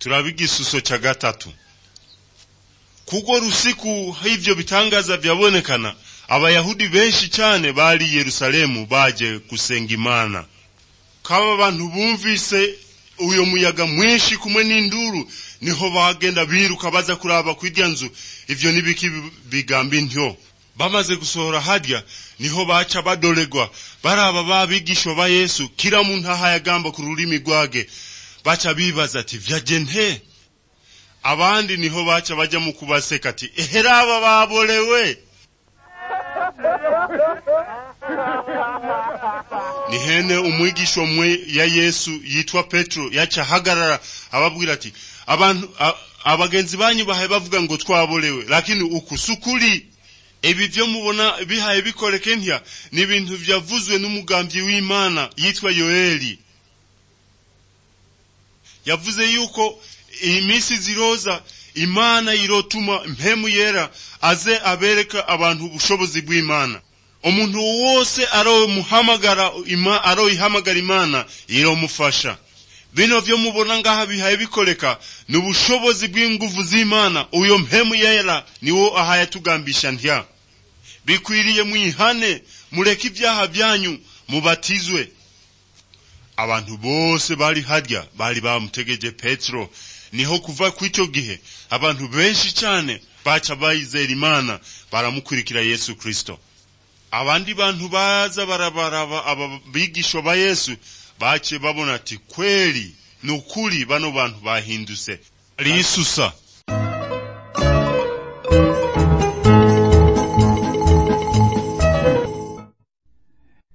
turaba igisuso cya gatatu kuko rusiku hivyo bitangaza vyabonekana abayahudi benshi cyane bari i yerusalemu baje gusenga imana kaba abantu bumvise uyo muyaga mwinshi kumwe n'induru niho bagenda biruka baza kuraba kwirya nzu ivyo nibiki bigamba intyo bamaze gusohora harya niho baca badoregwa baraba babigisho ba yesu kila muntu aho yagamba ku rurimi rwage baca bibaza ati vyaje nte abandi niho baca baja mu kubaseka ati eheraba babolewe ni hene umwigisha umwe ya yesu yitwa petero yaca ahagarara ababwira ati abantu abagenzi banyu bahaye bavuga ngo twabolewe lakini uku sukuri ibi vyo mubona bihaye bikoreke ntya ni ibintu vyavuzwe n'umugambyi w'imana yitwa yoeli yavuze yuko iminsi ziroza imana irotuma mpemu yera aze abereka abantu ubushobozi bw'imana umuntu wose aromuhamagara ima, aroyihamagara imana iromufasha bino vyo mubona ngaha bihaye bikoreka ni ubushobozi bw'inguvu z'imana uyo mpemu yera niwo ahaye tugambisha ntya bikwiriye mwihane mureke ibyaha byanyu mubatizwe abantu bose bari harya bari bamutegeje petero niho kuva kw'icyo gihe abantu benshi cyane baca bayizera imana baramukurikira yesu kristo abandi bantu baza barabaraba aba bigisho ba yesu bace babona ati kweli ni ukuri bano bantu bahindutse risusa